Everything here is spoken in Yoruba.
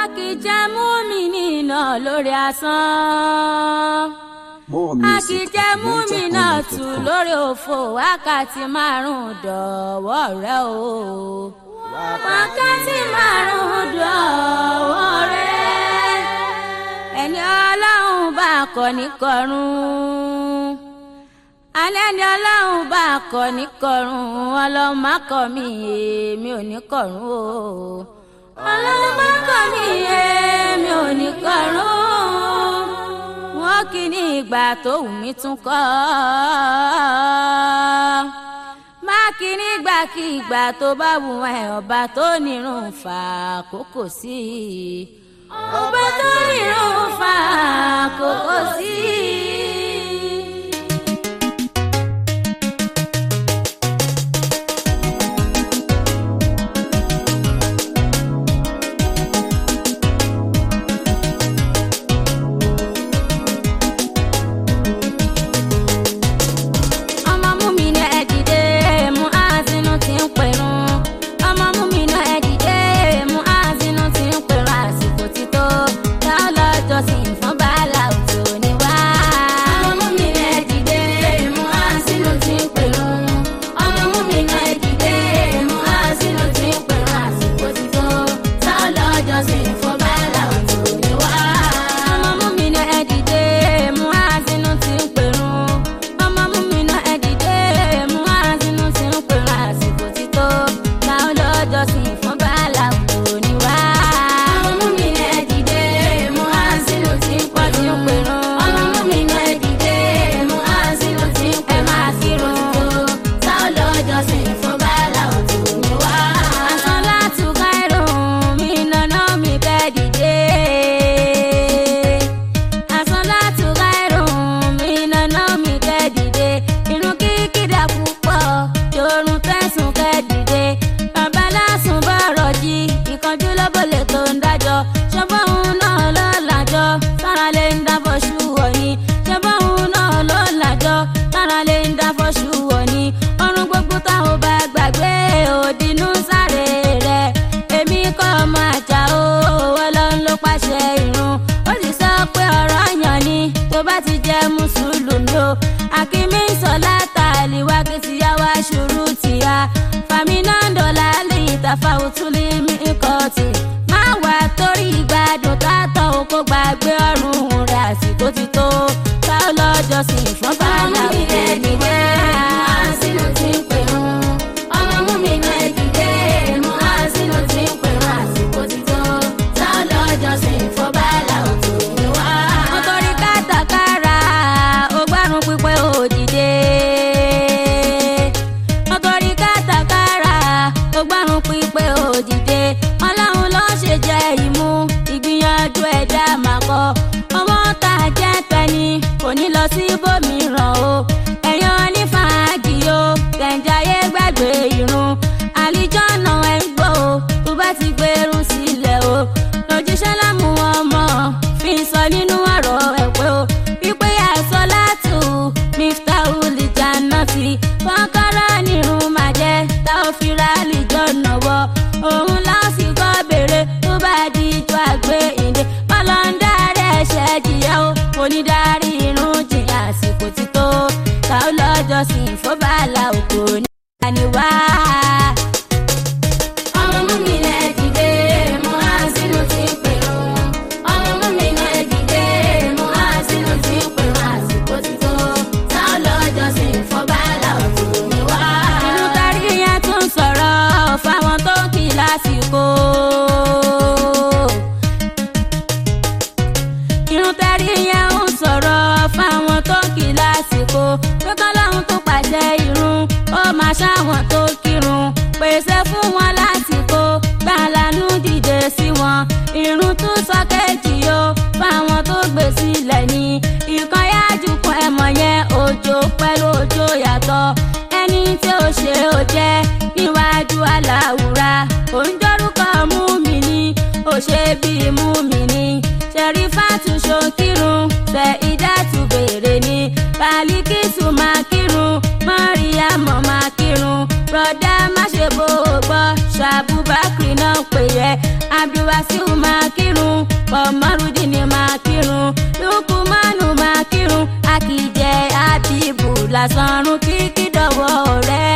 kì í jẹ́ múmìnà lórí asán. More a music kì í jẹ́ at múmìnà tù NigerConnect.com. lórí òfò wákàtí márùn-ún dọ̀wọ́ rẹ o. wákàtí márùn-ún dọ̀wọ́ rẹ. ẹni ọlọ́run bá kọ́ ní kọrùn. alẹ́ ni ọlọ́run bá kọ́ ní kọrùn ọlọ́run má kọ́ mi èmi ò ní kọrùn o. ọlọ́run má kọ́ mi èmi ò ní kọrùn wọn kì í ní ìgbà tó wù mí tún kọ́ má kì í ní ìgbà kí ìgbà tó bá wù ẹ́ ọba tó nírun fà kókò sí i ọba tó nírun fà kókò sí i. ọmọ mú mi ní ẹ̀dìdé mú àzínú tí ń pẹ̀rùn ọmọ mú mi ní ẹ̀dìdé mú àzínú tí ń pẹ̀rùn àsìkò tí tó tá a lọ́jọ́ sí fún bàálà òjò ní wá. ọmọ mú mi ní ẹ̀dìdé mú àzínú tí ń pẹ̀rùn ọmọ mú mi ní ẹ̀dìdé mú àzínú tí ń pẹ̀rùn àsìkò tí tó tá a lọ́jọ́ sí fún bàálà òjò ní wá. ọmọ mú mi ní ẹ̀dìdé mú àzínú tí ń pẹ̀rùn ọmọ mú mi ná ẹ̀dìdé mú àzínú tí ń pèrò àsìkò tí tó láwọn lọ́jọ́ sí fún bàálà kò ní wá. ọmọ mú mi ná ẹ̀dìdé mú àzínú tí ń pọ̀ tí ń pèrò. ọmọ mú mi ná ẹ̀dìdé mú àzínú tí ń pèrò àsìkò tí tó láwọn lọ́jọ́ sí fún bàálà kò ní wá. àṣọ láti ká ẹ̀rọ mi nàná mi bẹ́ẹ̀ dìde àsọlátù gáírùn mi nàná mi kẹ́dìdé irun kíkìdá púpọ̀ yorùn tẹ̀sùn kẹ́dìdé bàbá lásùn bọ̀rọ̀ jí ìkánjú lọ́bọ̀lẹ̀ tó ń dájọ́ ṣọ́bọ̀ òun náà ló làjọ́ sára lè ń dábọ̀ ṣú wọ̀nyí ṣọ́bọ̀ òun náà ló làjọ́ sára lè ń dábọ̀ ṣú wọ̀nyí ọrùn gbogbo táwọn bá gbàgbé òdinú sáré rẹ̀ èmi kọ́ ọmọ àjà o ọlọ́run ló pàṣẹ irun ó sì sọ pé ọ̀rọ̀ yàn ni tó bá ti jẹ́ mùsùlùmí o akínmí sọlá tàlíwá kí tìyàwó aṣòro tìyà fàmínàndọ̀ lálẹ́ ìtàfà òtúlẹ̀ mi kọ́ọ̀tì má wà torí ìgbádùn tátọ̀ o kó gbàgbé ọ̀run rẹ̀ àsìkò ti tó ká lọ́jọ́ sí fún bàálà òkè nígbà sínú tí ń pè ń ọmọ mú mi náà dìde mú àsínú tí ń pè ń àsìkò ti tó tá lọ́jọ́ sí fún bàálà òkè níwá. nítorí kátàkárà ó gbárùn pípẹ́ òdìdé nítorí kátàkárà ó gbárùn pípẹ́ òdìdé ọlọ́run ló ṣe jẹ́ ìmú ìgbìyànjú ẹ̀dá màkọ́ ọmọ tá a jẹ́ tẹni kò ní lọ sí ibòmíràn o ẹ̀yàn onífàájì o kẹ̀ǹjáyé gbàgbé irun àlìjọ́nà ẹ̀ ń gbọ́ o tó bá ti gbèrú sílẹ̀ o lójúṣẹ́ lámú ọmọ fi sọ nínú ọ̀rọ̀ ẹ̀ pé o wípé àìsọ látù miftahu lijannati kọ́kọ́rọ́ nírun máa jẹ́ tá ò fi ra àlìjọ́nà wọ òun lásìkò béèrè tó bá di ìjọ àgbé ìdè pálọ́ńdà rẹ̀ ṣẹ́ jìyà o onídàárí irun jìyà àsìkò ti tó ká ó lọ́jọ́ sí ìfọ́bàlà òkò ní àníwá. ọmọ mú mi lẹ́ dìde mú àsínú tí ń pèrò ọmọ mú mi lẹ́ dìde mú àsínú tí ń pèrò àsìkò ti tó ká ó lọ́jọ́ sí ìfọ́bàlà òkò ní wá. inú kárí yẹn tún sọ̀rọ̀ fáwọn tó kì í lásìkò irun tẹ́rí yẹn ń sọ̀rọ̀ fáwọn tó kì í lásìkò pé kọ́lọ́hún tó pàṣẹ irun ó máa ṣáwọn tó kírun pèsè fún wọn lásìkò gbàlánú dìde sí wọn irun tún sọ kéjì o fáwọn tó gbé sílẹ̀ ní ìkan yájú kún ẹ̀mọ̀ yẹn òjò pẹ̀lú òjò yàtọ̀ ẹni tí ó ṣe ó jẹ́ níwájú aláwùrà òǹdórúkọ mú mi ní ó ṣe bí mú mi ní ṣẹ̀rífàtú ṣokírun ṣe ìdátú béèrè ní bàálíkìsù máa kírun mọ́ríyàmọ́ máa kírun rọ̀dá má ṣe bó o gbọ́ ṣàbùbákiri náà pè yẹ abdulwasiu máa kírun kọmọrúdìní máa kírun lukumanu máa kírun akíjẹ abibu lásánrun kíkí dọwọ rẹ